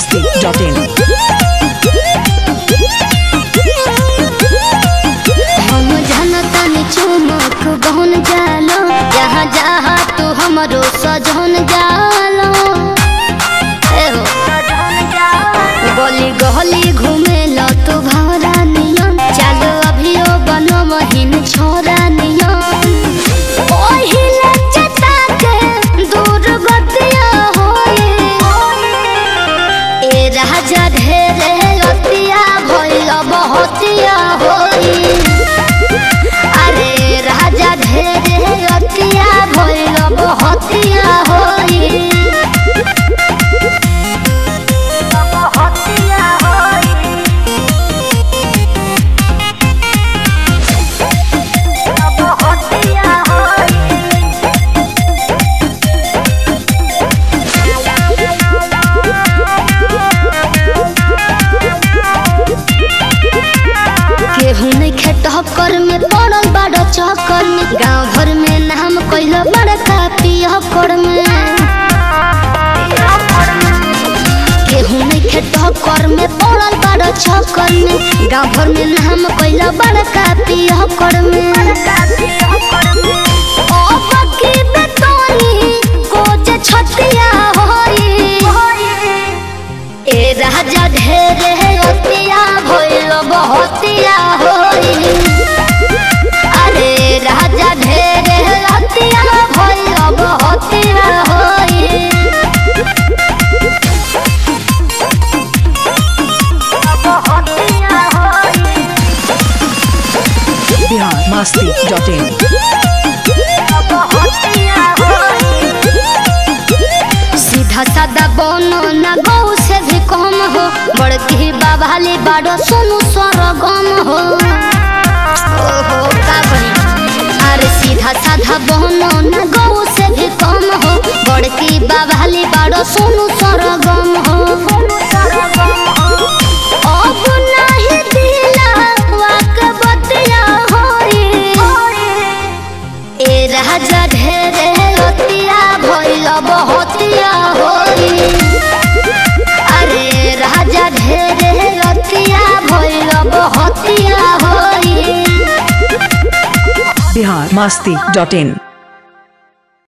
masti.in. हम जनतन चुमक बहन जालो जहाँ जहाँ तू हमरो सजन जालो ए हो गली गली घूमे लो तू भरा नियन चलो अभियो बनो महीन छोरा नियन ओहिले चटा के दूर बतिया होए ए राजा ढेरे रतिया भइल बहुतिया होई अरे राजा ढेरे रतिया भइल बहुतिया होई बहुतिया होई बहुतिया होई केहू नहीं खेटहकर में पड़ल बड़ चक्कर में गांव भर में नाम कैल बड़का पियकर में केहू नहीं खेटहकर में पड़ल बड़ चक्कर में गांव भर में नाम कैल बड़का पियकर में अब की बेतौनी को जे छतिया होई ए राजा ढेरे अतिया भइल बहुतिया होई अरे राजा ढेरे अतिया भइल बहुतिया होई बहुतिया होई Bihar masti.in. सीधा सादा बनो ना गौ से भी कम हो बड़की बाबाली बाड़ो सोनू स्वर गम हो ओहो का बनी अरे सीधा साधा बनो ना गौ से भी कम हो बड़की बाबाली बाड़ो सोनू स्वर गम हो अब नाही दिला वाक बतिया होई ए राजा ढेरे रतिया भइल बहुतिया होई अरे राजा ढेरे रतिया भइल बहुतिया होई Bihar masti.in.